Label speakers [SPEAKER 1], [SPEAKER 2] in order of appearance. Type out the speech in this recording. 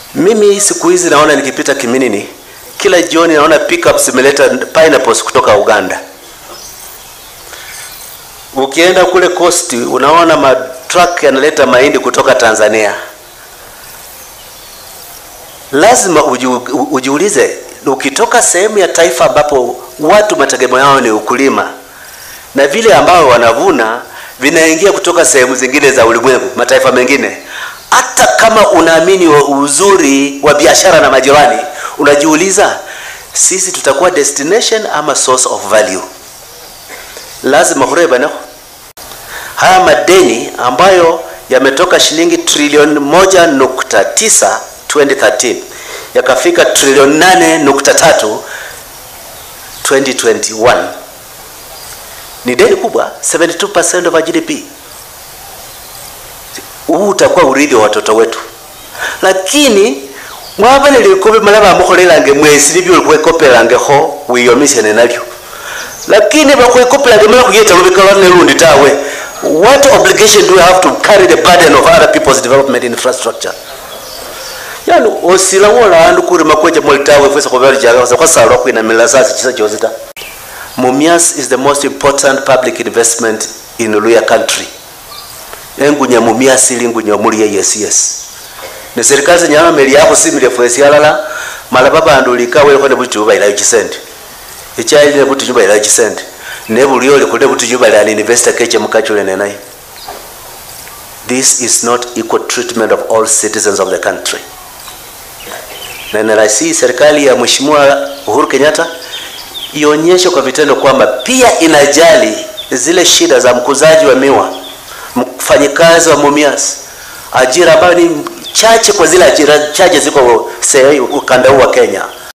[SPEAKER 1] Mimi siku hizi naona nikipita Kiminini, kila jioni naona pickups zimeleta pineapples kutoka Uganda. Ukienda kule coast unaona matruck yanaleta mahindi kutoka Tanzania. Lazima uju, ujiulize, ukitoka sehemu ya taifa ambapo watu mategemeo yao ni ukulima na vile ambao wanavuna vinaingia kutoka sehemu zingine za ulimwengu, mataifa mengine, hata kama unaamini wa uzuri wa biashara na majirani, unajiuliza sisi tutakuwa destination ama source of value? Lazima hureba naho haya madeni ambayo yametoka shilingi trilioni moja nukta tisa 2013 yakafika trilioni nane nukta tatu 2021 ni deni kubwa 72% of our GDP. Huu utakuwa urithi wa watoto wetu, lakini mwabane likobe mala bamukholelange mwesi nibyo likhwekopelangekho wiyomisene nalyo lakini bakhwekopelanga mala khuyeta lubeka nelundi tawe what obligation do we have to carry the burden of other people's development infrastructure yani osila wola andu kurima kweja molitawe fwesa khubalijaga khwasalwa khwinamila sasi chisa chosi ta Mumias is the most important public investment in Luya country. Engunya Mumias ili ngunya muri yes yes. Ne serikali zenyama meli yako simile fwesi alala mala babandu likawe ko ne butu bayila chisende. Echaili ne butu bayila chisende. Ne bulyo le kule butu bayila ni investor keche mukachule ne nayi. This is not equal treatment of all citizens of the country. Na naraisi serikali ya Mheshimiwa Uhuru Kenyatta ionyeshe kwa vitendo kwamba pia inajali zile shida za mkuzaji wa miwa, mfanyikazi wa Mumias, ajira ambayo ni chache kwa zile ajira chache ziko ukanda huu wa Kenya.